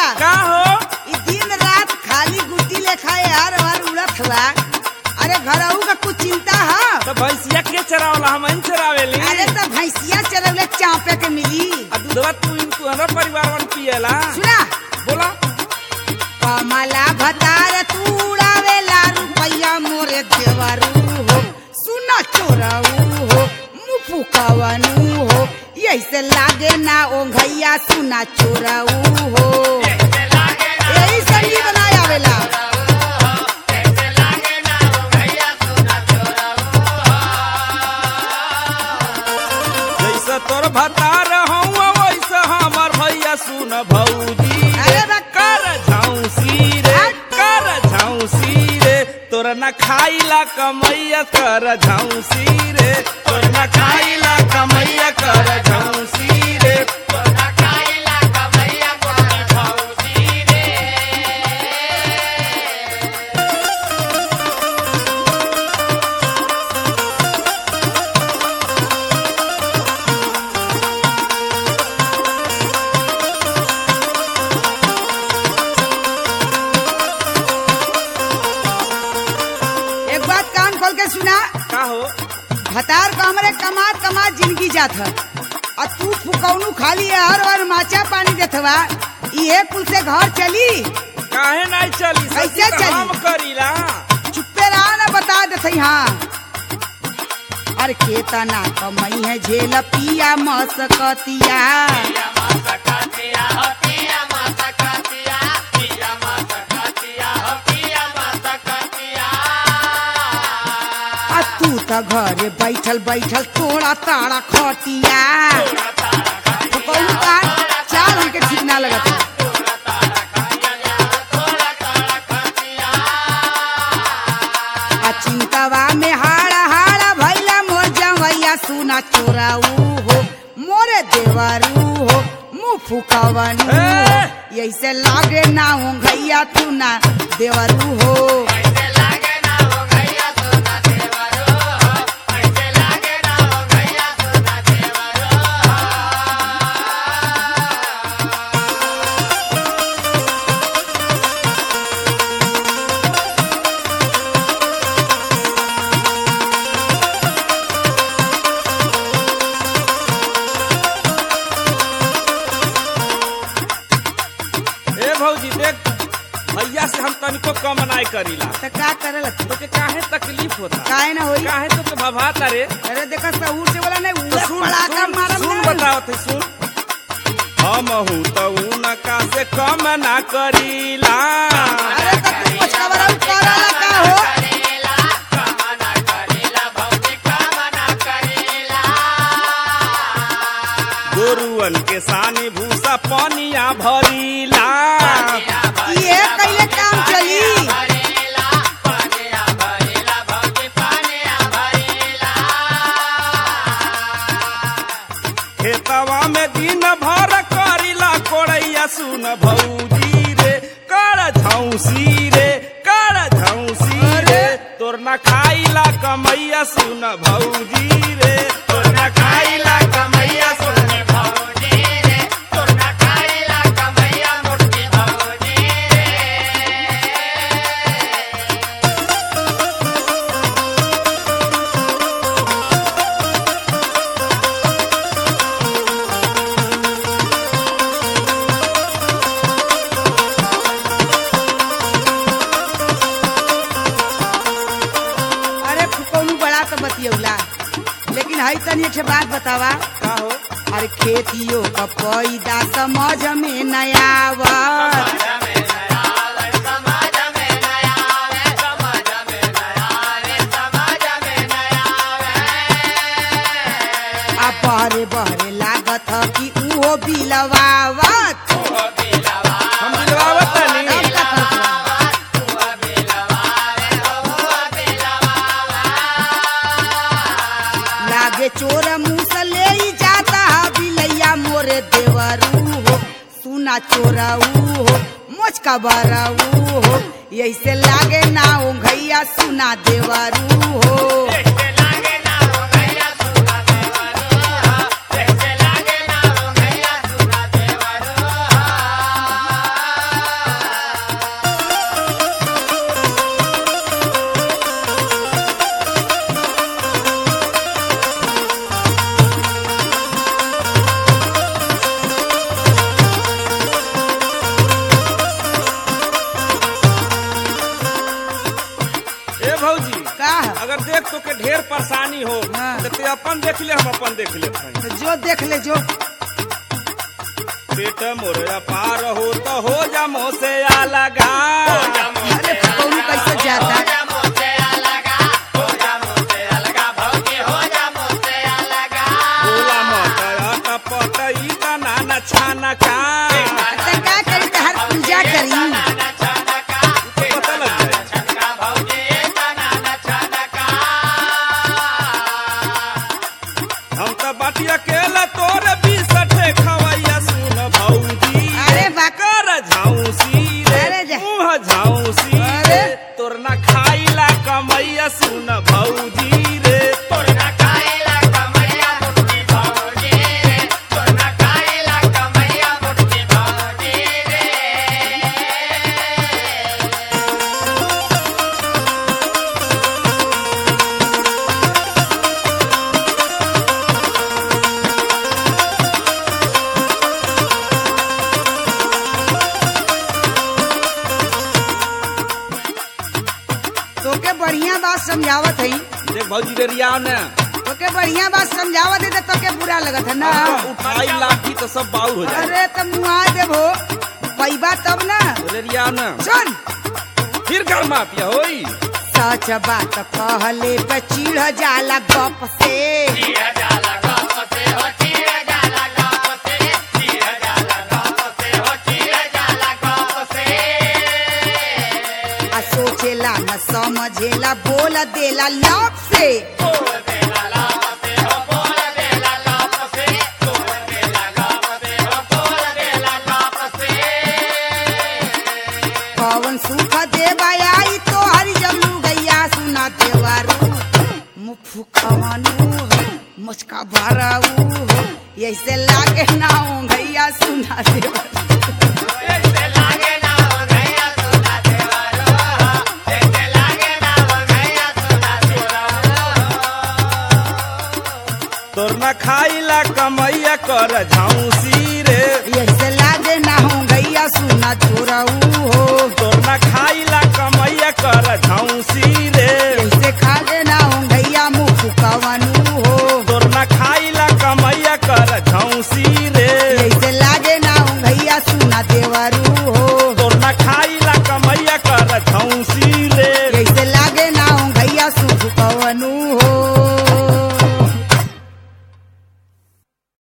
का हो ई दिन रात खाली गुटी लेखा हर हर उड़त हुआ अरे घरऊ का कुछ चिंता है तो भैंसिया के चरावला हम इन चरावेली अरे तो भैंसिया चरवले चापे के मिली आ दूधवा तू इन तुम्हारा परिवार वन पियला सुना बोला कमला भतार तू उड़ावेला रुपैया मोरे देवरू हो सुना चोरऊ हो मुफु कवनु हो ऐसे लागे ना ओंघैया सुना चोरऊ हो यही संगी बनाया आवेला जैसे तोर भतार हूँ वैसे हमर भैया सुन भौजी अरे बा- कर झांसी रे कर झांसी रे तोर न खाइला कमैया कर झांसी रे तोर न खाइला कमैया कर झांसी रे एक बात कान खोल के सुना का हो भतार का हमरे कमात कमात जिंदगी जात है और तू फुकौनू खाली है हर हर माचा पानी देत हवा इहे कुल से घर चली काहे नहीं चली कैसे सच्ची तो चली? हम करीला चुप्पे रहा ना बता देते हाँ अरे केतना कमई है झेल पिया मसकतिया आ तू त घरे बैठल बैठल तोड़ा ताड़ा खटिया तो कौन का चाल हमके ठीक ना लगत है। आ चिंतावा में हाड़ा हाड़ा भैला मोर जवैया सुना चोराऊ हो मोरे देवरू हो मुँह फुकवनु हो ऐसे लागे ना हो घैया तू ना देवरू हो ए भौजी देख भैया से हम तनिको कम नहीं करीला तो का करल तो के काहे तकलीफ होता काहे ना होई काहे तो के भभाता रे अरे देखा सहूर से बोला नहीं तो उड़ा सुन पड़ाका सुन, मारम सुन ना। बताओ थे सुन हम हूँ तो उनका से कम ना करीला अरे तो तू पछावरा करला का हो गोरुअन के सानी भूसा पनिया भरीला ये कैले काम चली खेतवा में दिन भर करीला कोड़ैया सुन भौजी रे कर झौसी रे कर झौसी रे तोर न खाइला कमैया सुन भौजी रे तोर न खाइला कमैया सुन भौजी रे तोर न खाइला कमैया मोटी भौजी अरे फुकौनू बड़ा तो बतियौला लेकिन हई तनी एक ठे बात बतावा का हो अरे खेतियों का पैदा समझ में नया आवत आ बहरे बहरे लागत ह कि उहो बिलवावत हम दिलवावत तनी तब का करत बा? लागे चोर मुंह से ले ही जाता है बिलैया मोरे देवरू हो सुना चोरऊ हो मोच का बरऊ हो ऐसे लागे ना ओ घैया सुना देवरू हो तो के ढेर परेशानी हो हाँ। तो ते अपन देख ले हम अपन देख ले तो जो देख ले जो पेट मोर पार हो तो हो जा मोह से लगा अरे कौन कैसे जाता बोला मत पट ई तना न छाना का तो का करी तो हर पूजा करी तो पता लग जाए हम तो बाटी अकेला तोर बीसठे खवैया सुन भौजी अरे बा- कर झाउसी रे अरे जा। मुँह झाउसी अरे। रे तोर ना खाइला कमैया सुन भौजी रे तोर ना तोके बढ़िया बात समझावत है देख भौजी रे रिया ने तोके बढ़िया बात समझावत है तो तोके बुरा लगत है ना उठाई लाठी तो सब बाउर हो जाए अरे तो मुआ देबो पैबा तब ना बोले रिया ने सुन फिर घर माफिया होई सच बात कहले पे चिढ़ जाला गप से आ सोचेला न समझेला बोल देला लप से कौन सुख देवा आई तो हरि जब गैया सुना देवारू मुफु खवानू मुचका भराऊ ऐसे लागे ना हो गैया सुना देवारू तोर ना खाइला कमैया कर झाउसी रे ऐसे लागे ना हो गैया सुना चोराऊ हो तोर ना खाइला कमैया कर झाउसी रे